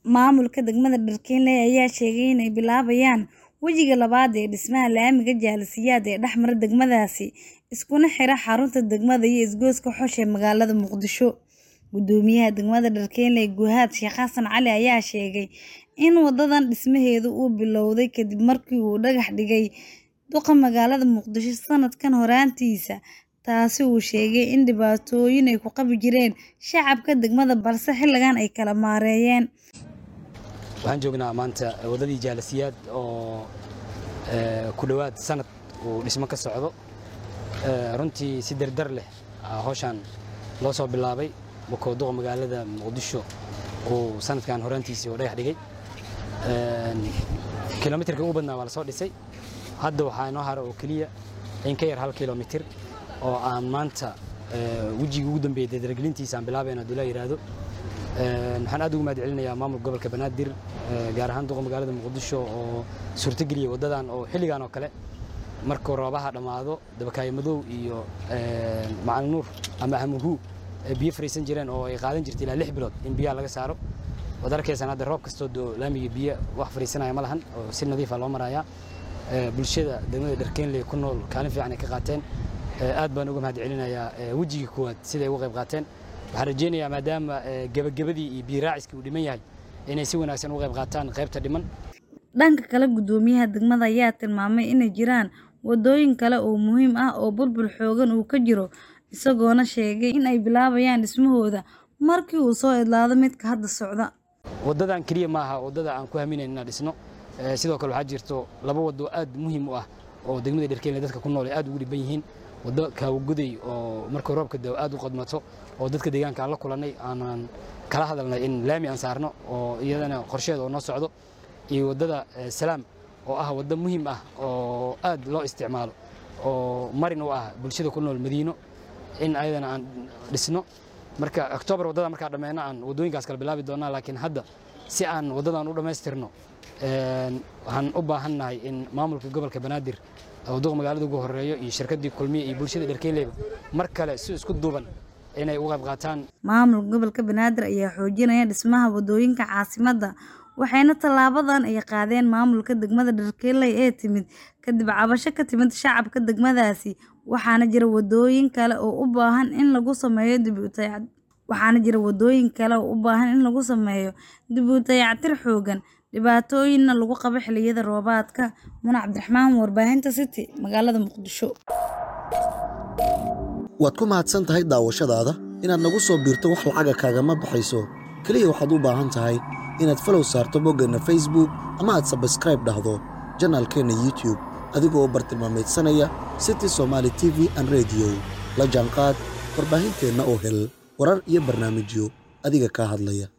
Maamulka degmada Dharkinley ayaa sheegay in ay bilaabayaan wejiga labaad ee dhismaha laamiga jaalisiyaad ee dhex mara degmadaasi, iskuna xira xarunta degmada iyo isgoyska Xoshe ee magaalada Muqdisho. Guddoomiyaha degmada Dharkinley Guhad Sheekh Xasan Cali ayaa sheegay in wadadan dhismaheedu uu bilowday kadib markii uu dhagax dhigay duqa magaalada Muqdisho sanadkan horaantiisa, taasi oo uu sheegay in dhibaatooyin ay ku qabi jireen shacabka degmada balse xilligan ay kala maareeyeen. Waxaan joognaa maanta wadadii jaalisiyaad oo ku dhowaad sanad uu dhismo ka socdo. Runtii si dardar leh hawshan loo soo bilaabay markuu duqa magaalada Muqdisho uu sanadkan horaantiisii uu dhagax dhigay. Kiiloomitirka ugu badnaa waa la soo dhisay. Hadda waxaa inoo hara oo keliya in ka yar hal kiiloomitir oo aan maanta wejigii ugu dambeeyay dardargelintiisa aan bilaabayna haddii la yiraahdo. Waxaan aad ugu mahadcelinayaa maamulka gobolka Banaadir gaar ahaan duqa magaalada Muqdisho oo suurtageliyay wadadan oo xilligan oo kale markuu roobaha dhammaado dabakaayo madow iyo macalin nuur ama hamuhu biyo fariisan jireen oo ay qaadan jirtay ilaa lix bilood in biyaha laga saaro waad arkaysaan hadda roob kastoo doo laamiga biyo wax fariisanaya ma lahan oo si nadiif ah loo marayaa bulshada degmada Dharkinley ku nool kaalin fiican ay ka qaateen aad baan uga mahadcelinayaa wejigii koowaad siday uga qayb qaateen waxaan rajeynayaa maadaama gebagabadii iyo biyo raaciskii uu dhiman yahay inay si wanaagsan uga qayb qaataan qaybta dhiman Dhanka kale, guddoomiyaha degmada ayaa tilmaamay inay jiraan wadooyin kale oo muhiim ah oo burbur xooggan uu ka jiro, isagoona sheegay in ay bilaabayaan dhismahooda markii uu soo idlaado midka hadda socda. Wadadan kaliya ma aha wadada aan ku haminayn inaan dhisno sidoo kale waxaa jirto laba wado aad muhiim u ah oo degmada Dharkinley dadka ku nool ay aad ugu dhiban yihiin wado Kaawagoday oo markuu roobka da'o aad u qadmato oo dadka deegaanka aan la kulannay aanan kala hadalnay in laami aan saarno oo iyadana qorsheeda oo noo socdo iyo wadada Salaam oo ah wado muhiim ah oo aad loo isticmaalo oo marin u ah bulshada ku nool Madiino in ayadana aan dhisno marka October wadada markaa dhammeeyna aan wadooyinkaas kala bilaabi doonaa laakiin hadda si aan wadadan u dhammaystirno waxaan u baahannahay in maamulka gobolka Banaadir oo duqa magaalada ugu horeeyo iyo shirkadii kulmiye iyo bulshada Dharkinley mar kale si isku duuban inay uga qayb qaataan. Maamulka gobolka Banaadir ayaa xoojinaya dhismaha wadooyinka caasimadda waxayna tallaabadan ay qaadeen maamulka degmada Dharkinley ee timid kadib cabasho ka timid shacabka degmadaasi waxaana jira wadooyin kale oo u baahan in lagu sameeyo dib u dayactir waxaana jira wadooyin kale oo u baahan in lagu sameeyo dib u dayactir xooggan dhibaatooyinna lagu qabo xilliyada roobaadka Muna Cabdiraxmaan warbaahinta City magaalada Muqdisho waad ku mahadsan tahay daawashadaada inaad nagu soo biirto wax lacaga kaagama baxayso keliya waxaad u baahan tahay inaad falow saarto boggeenna facebook ama aad sabskraib dhahdo janaalkeenna youtube adigoo u bartilmaamaydsanaya city somaali t v an rediyo la jaanqaad warbaahinteenna oo hel warar iyo barnaamijyo adiga kaa hadlaya